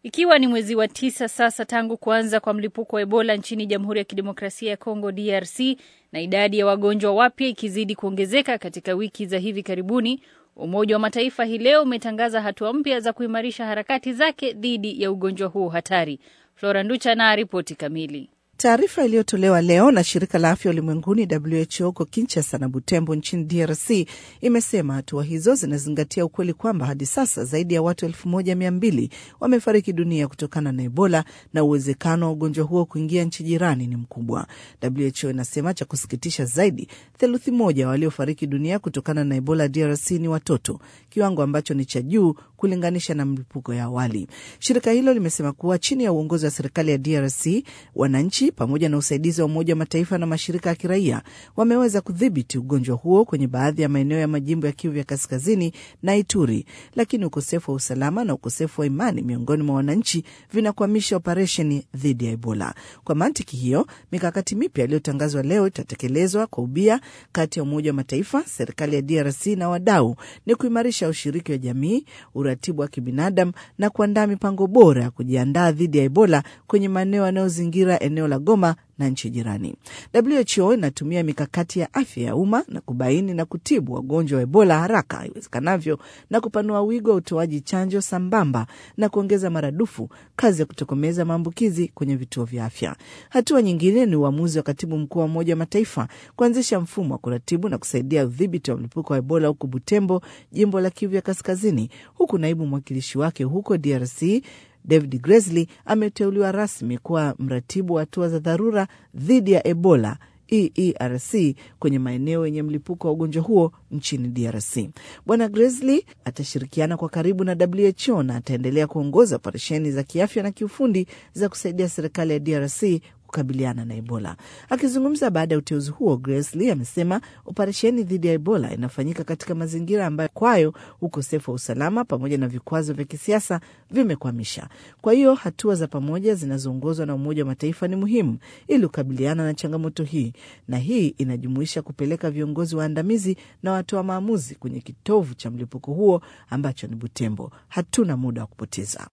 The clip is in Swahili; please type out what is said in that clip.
Ikiwa ni mwezi wa tisa sasa tangu kuanza kwa mlipuko wa Ebola nchini Jamhuri ya Kidemokrasia ya Kongo DRC na idadi ya wagonjwa wapya ikizidi kuongezeka katika wiki za hivi karibuni, Umoja wa Mataifa hii leo umetangaza hatua mpya za kuimarisha harakati zake dhidi ya ugonjwa huo hatari. Flora Nducha na ripoti kamili. Taarifa iliyotolewa leo na shirika la afya ulimwenguni WHO huko Kinshasa na Butembo nchini DRC imesema hatua hizo zinazingatia ukweli kwamba hadi sasa zaidi ya watu elfu moja mia mbili wamefariki dunia kutokana na Ebola na uwezekano wa ugonjwa huo kuingia nchi jirani ni mkubwa. WHO inasema cha kusikitisha zaidi, theluthi moja waliofariki dunia kutokana na Ebola DRC ni watoto, kiwango ambacho ni cha juu kulinganisha na mlipuko ya awali. Shirika hilo limesema kuwa chini ya uongozi wa serikali ya DRC wananchi pamoja na usaidizi wa Umoja wa Mataifa na mashirika ya kiraia wameweza kudhibiti ugonjwa huo kwenye baadhi ya maeneo ya majimbo ya Kivu ya Kaskazini na Ituri, lakini ukosefu wa usalama na ukosefu wa imani miongoni mwa wananchi vinakwamisha operesheni dhidi ya Ebola. Kwa mantiki hiyo, mikakati mipya iliyotangazwa leo itatekelezwa kwa ubia kati ya Umoja wa Mataifa, serikali ya DRC na wadau, ni kuimarisha ushiriki wa jamii, uratibu wa kibinadamu na kuandaa mipango bora ya kujiandaa dhidi ya Ebola kwenye maeneo yanayozingira eneo la Goma na nchi jirani. WHO inatumia mikakati ya afya ya umma na kubaini na kutibu wagonjwa wa Ebola haraka iwezekanavyo na kupanua wigo wa utoaji chanjo sambamba na kuongeza maradufu kazi ya kutokomeza maambukizi kwenye vituo vya afya. Hatua nyingine ni uamuzi wa katibu mkuu wa Umoja wa Mataifa kuanzisha mfumo wa kuratibu na kusaidia udhibiti wa mlipuko wa Ebola huku Butembo, jimbo la Kivu ya Kaskazini, huku naibu mwakilishi wake huko DRC David Gresley ameteuliwa rasmi kuwa mratibu wa hatua za dharura dhidi ya Ebola EERC kwenye maeneo yenye mlipuko wa ugonjwa huo nchini DRC. Bwana Gresley atashirikiana kwa karibu na WHO na ataendelea kuongoza operesheni za kiafya na kiufundi za kusaidia serikali ya DRC kukabiliana na Ebola. Akizungumza baada ya uteuzi huo, Gresley amesema operesheni dhidi ya Ebola inafanyika katika mazingira ambayo kwayo ukosefu wa usalama pamoja na vikwazo vya kisiasa vimekwamisha. Kwa hiyo hatua za pamoja zinazoongozwa na Umoja wa Mataifa ni muhimu ili kukabiliana na changamoto hii, na hii inajumuisha kupeleka viongozi waandamizi na watoa maamuzi kwenye kitovu cha mlipuko huo ambacho ni Butembo. Hatuna muda wa kupoteza.